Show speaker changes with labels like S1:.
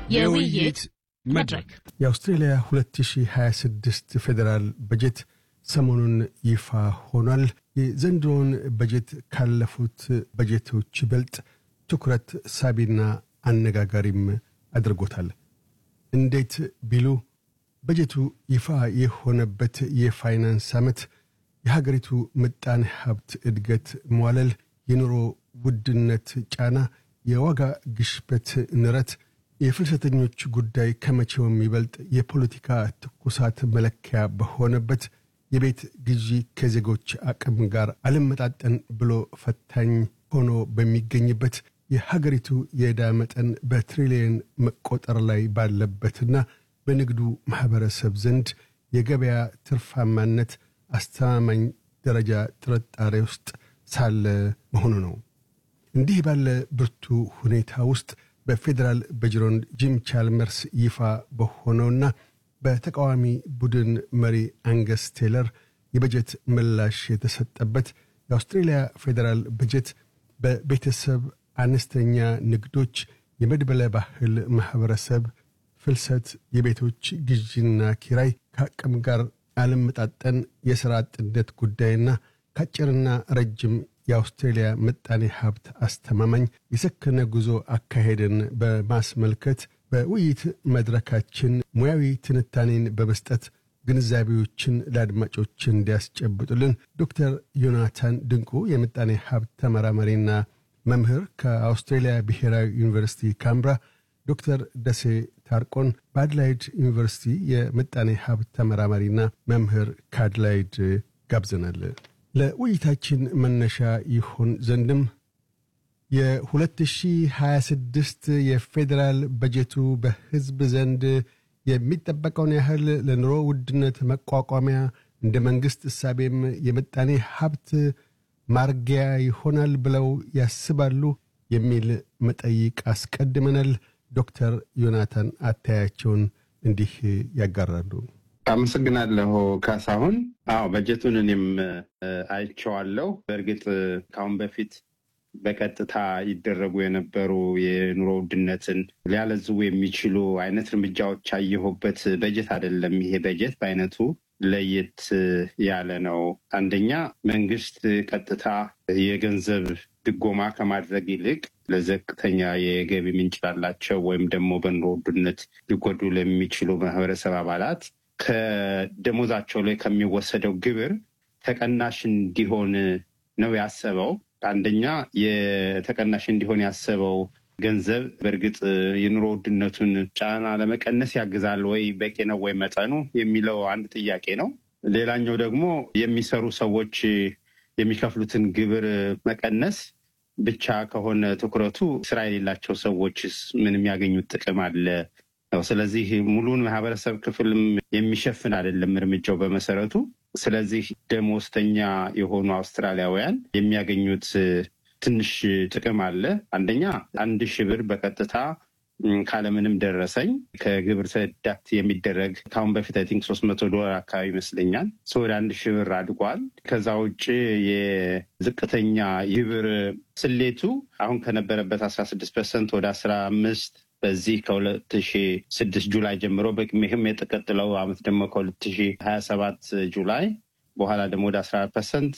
S1: የውይይት መድረክ
S2: የአውስትሬልያ 2026 ፌዴራል በጀት ሰሞኑን ይፋ ሆኗል። የዘንድሮውን በጀት ካለፉት በጀቶች ይበልጥ ትኩረት ሳቢና አነጋጋሪም አድርጎታል። እንዴት ቢሉ በጀቱ ይፋ የሆነበት የፋይናንስ ዓመት የሀገሪቱ ምጣኔ ሀብት እድገት መዋለል፣ የኑሮ ውድነት ጫና፣ የዋጋ ግሽበት ንረት፣ የፍልሰተኞች ጉዳይ ከመቼውም ይበልጥ የፖለቲካ ትኩሳት መለኪያ በሆነበት የቤት ግዢ ከዜጎች አቅም ጋር አልመጣጠን ብሎ ፈታኝ ሆኖ በሚገኝበት የሀገሪቱ የዕዳ መጠን በትሪሊየን መቆጠር ላይ ባለበትና በንግዱ ማኅበረሰብ ዘንድ የገበያ ትርፋማነት አስተማማኝ ደረጃ ጥርጣሬ ውስጥ ሳለ መሆኑ ነው። እንዲህ ባለ ብርቱ ሁኔታ ውስጥ በፌዴራል በጅሮንድ ጂም ቻልመርስ ይፋ በሆነውና በተቃዋሚ ቡድን መሪ አንገስ ቴለር የበጀት ምላሽ የተሰጠበት የአውስትሬልያ ፌዴራል በጀት በቤተሰብ አነስተኛ ንግዶች፣ የመድበለ ባህል ማኅበረሰብ ፍልሰት፣ የቤቶች ግዢና ኪራይ ከአቅም ጋር አለመጣጠን፣ የሥራ አጥነት ጉዳይና ከአጭርና ረጅም የአውስትሬልያ ምጣኔ ሀብት አስተማማኝ የሰከነ ጉዞ አካሄድን በማስመልከት በውይይት መድረካችን ሙያዊ ትንታኔን በመስጠት ግንዛቤዎችን ለአድማጮች እንዲያስጨብጡልን ዶክተር ዮናታን ድንቁ የምጣኔ ሀብት ተመራማሪና መምህር ከአውስትሬልያ ብሔራዊ ዩኒቨርሲቲ ካምብራ፣ ዶክተር ደሴ ታርቆን በአድላይድ ዩኒቨርሲቲ የምጣኔ ሀብት ተመራማሪና መምህር ከአድላይድ ጋብዘናል። ለውይይታችን መነሻ ይሆን ዘንድም የ2026 የፌዴራል በጀቱ በሕዝብ ዘንድ የሚጠበቀውን ያህል ለኑሮ ውድነት መቋቋሚያ እንደ መንግሥት እሳቤም የምጣኔ ሀብት ማርጊያ ይሆናል ብለው ያስባሉ የሚል መጠይቅ አስቀድመናል። ዶክተር ዮናታን አታያቸውን እንዲህ ያጋራሉ።
S3: አመሰግናለሁ ካሳሁን። አዎ በጀቱን እኔም አይቼዋለሁ። በእርግጥ ከአሁን በፊት በቀጥታ ይደረጉ የነበሩ የኑሮ ውድነትን ሊያለዝቡ የሚችሉ አይነት እርምጃዎች ያየሁበት በጀት አይደለም። ይሄ በጀት በአይነቱ ለየት ያለ ነው። አንደኛ መንግስት ቀጥታ የገንዘብ ድጎማ ከማድረግ ይልቅ ለዘቅተኛ የገቢ ምንጭ ላላቸው ወይም ደግሞ በኑሮ ውድነት ሊጎዱ ለሚችሉ ማህበረሰብ አባላት ከደሞዛቸው ላይ ከሚወሰደው ግብር ተቀናሽ እንዲሆን ነው ያሰበው። አንደኛ የተቀናሽ እንዲሆን ያሰበው ገንዘብ በእርግጥ የኑሮ ውድነቱን ጫና ለመቀነስ ያግዛል ወይ፣ በቂ ነው ወይ መጠኑ የሚለው አንድ ጥያቄ ነው። ሌላኛው ደግሞ የሚሰሩ ሰዎች የሚከፍሉትን ግብር መቀነስ ብቻ ከሆነ ትኩረቱ ስራ የሌላቸው ሰዎችስ ምን የሚያገኙት ጥቅም አለ ነው። ስለዚህ ሙሉን ማህበረሰብ ክፍልም የሚሸፍን አይደለም እርምጃው በመሰረቱ። ስለዚህ ደሞዝተኛ የሆኑ አውስትራሊያውያን የሚያገኙት ትንሽ ጥቅም አለ። አንደኛ አንድ ሺህ ብር በቀጥታ ካለምንም ደረሰኝ ከግብር ተዳት የሚደረግ ከአሁን በፊት አይ ቲንክ ሶስት መቶ ዶላር አካባቢ ይመስለኛል ወደ አንድ ሺህ ብር አድጓል። ከዛ ውጭ የዝቅተኛ ግብር ስሌቱ አሁን ከነበረበት አስራ ስድስት ፐርሰንት ወደ አስራ አምስት በዚህ ከሁለት ሺ ስድስት ጁላይ ጀምሮ በቅሜህም የተቀጥለው አመት ደግሞ ከሁለት ሺ ሀያ ሰባት ጁላይ በኋላ ደግሞ ወደ አስራ አራት ፐርሰንት